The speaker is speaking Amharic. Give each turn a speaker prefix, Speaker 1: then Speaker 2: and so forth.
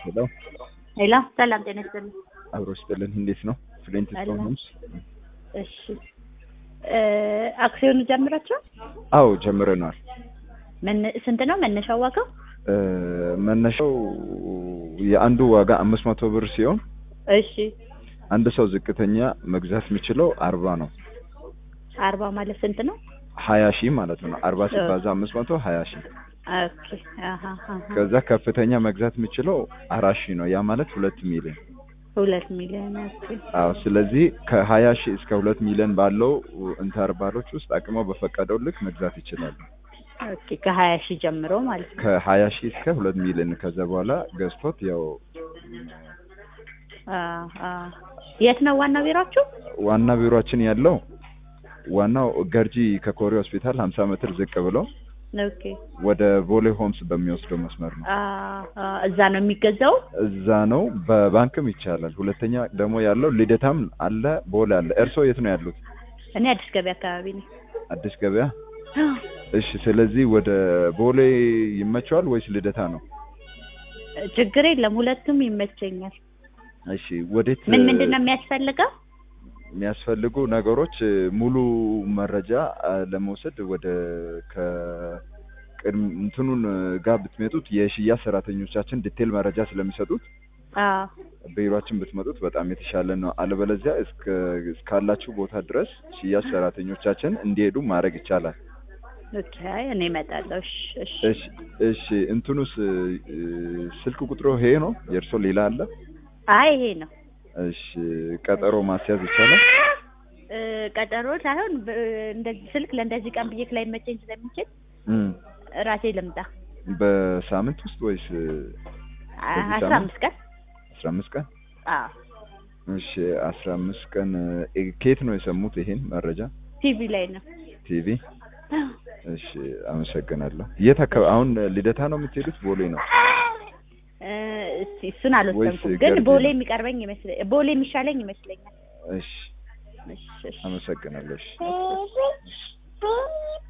Speaker 1: ሄሎ
Speaker 2: ሄሎ ሰላም ጤና ይስጥልኝ።
Speaker 1: አብሮ ስጥልን። እንዴት ነው? ፍሬንት
Speaker 2: አለሁ።
Speaker 1: ስቶንስ?
Speaker 2: እሺ እ አክሲዮኑ ጀምራችኋል?
Speaker 1: አዎ ጀምረናል።
Speaker 2: ምን ስንት ነው መነሻው ዋጋው?
Speaker 1: እ መነሻው የአንዱ ዋጋ አምስት መቶ ብር ሲሆን
Speaker 2: እሺ
Speaker 1: አንድ ሰው ዝቅተኛ መግዛት የሚችለው አርባ ነው።
Speaker 2: አርባ ማለት ስንት ነው?
Speaker 1: ሀያ ሺህ ማለት ነው። አርባ ሲባዛ አምስት መቶ ሀያ ሺህ
Speaker 2: ኦኬ አሃ አሃ
Speaker 1: ከዛ ከፍተኛ መግዛት የሚችለው አራት ሺህ ነው። ያ ማለት ሁለት ሚሊዮን።
Speaker 2: ሁለት ሚሊዮን ኦኬ
Speaker 1: አዎ ስለዚህ ከሀያ ሺህ እስከ ሁለት ሚሊዮን ባለው ኢንተርቫሎች ውስጥ አቅመው በፈቀደው ልክ መግዛት ይችላሉ።
Speaker 2: ኦኬ ከሀያ ሺህ ጀምሮ ማለት ነው።
Speaker 1: ከሀያ ሺህ እስከ ሁለት ሚሊዮን ከዛ በኋላ ገዝቶት ያው
Speaker 2: አ አ የት ነው ዋና ቢሯችሁ?
Speaker 1: ዋና ቢሮአችን ያለው ዋናው ገርጂ ከኮሪ ሆስፒታል ሀምሳ ሜትር ዝቅ ብሎ
Speaker 2: ኦኬ
Speaker 1: ወደ ቦሌ ሆምስ በሚወስደው መስመር ነው።
Speaker 2: አ አ እዛ ነው የሚገዛው?
Speaker 1: እዛ ነው። በባንክም ይቻላል። ሁለተኛ ደግሞ ያለው ልደታም አለ፣ ቦሌ አለ። እርስዎ የት ነው ያሉት?
Speaker 2: እኔ አዲስ ገበያ አካባቢ ነኝ።
Speaker 1: አዲስ ገበያ። እሺ፣ ስለዚህ ወደ ቦሌ ይመቸዋል ወይስ ልደታ ነው?
Speaker 2: ችግር የለም ሁለቱም ይመቸኛል።
Speaker 1: እሺ፣ ወዴት
Speaker 2: ምን ምንድን ነው የሚያስፈልገው?
Speaker 1: የሚያስፈልጉ ነገሮች ሙሉ መረጃ አ፣ ለመውሰድ ወደ ከቅድም እንትኑን ጋር ብትመጡት የሽያጭ ሰራተኞቻችን ዲቴል መረጃ ስለሚሰጡት
Speaker 2: አ
Speaker 1: ቢሮአችን ብትመጡት በጣም የተሻለ ነው። አለበለዚያ እስከ እስካላችሁ ቦታ ድረስ ሽያጭ ሰራተኞቻችን እንዲሄዱ ማድረግ ይቻላል።
Speaker 2: ኦኬ እኔ እመጣለሁ። እሺ እሺ
Speaker 1: እሺ እሺ እንትኑስ እ፣ ስልክ ቁጥሩ ይሄ ነው? የእርሶ ሌላ አለ?
Speaker 2: አይ ይሄ ነው
Speaker 1: እሺ ቀጠሮ ማስያዝ ይቻላል?
Speaker 2: እ፣ ቀጠሮ ሳይሆን ብ- እንደዚህ ስልክ ለእንደዚህ ቀን ብዬ ላይ መቸኝ ስለሚችል
Speaker 1: እም
Speaker 2: ራሴ ልምጣ።
Speaker 1: በሳምንት ውስጥ ወይስ
Speaker 2: አ-
Speaker 1: በዚህ
Speaker 2: አስራ
Speaker 1: ሳምንት?
Speaker 2: አምስት ቀን
Speaker 1: አስራ አምስት ቀን?
Speaker 2: አዎ
Speaker 1: እሺ አስራ አምስት ቀን እ፣ ከየት ነው የሰሙት ይሄን መረጃ?
Speaker 2: ቲቪ ላይ ነው።
Speaker 1: ቲቪ። እሺ አመሰግናለሁ። የት አካባቢ አሁን ልደታ ነው የምትሄዱት? ቦሌ ነው?
Speaker 2: እ፣ እስቲ እሱን አልወሰንኩም፣
Speaker 1: ወይስ
Speaker 2: ግን
Speaker 1: ገርጂ
Speaker 2: ቦሌ
Speaker 1: ነው?
Speaker 2: የሚቀርበኝ ይመስለኝ ቦሌ የሚሻለኝ ይመስለኛል።
Speaker 1: እሺ
Speaker 2: እሺ እሺ
Speaker 1: አመሰግናለሁ። እሺ
Speaker 2: እሺ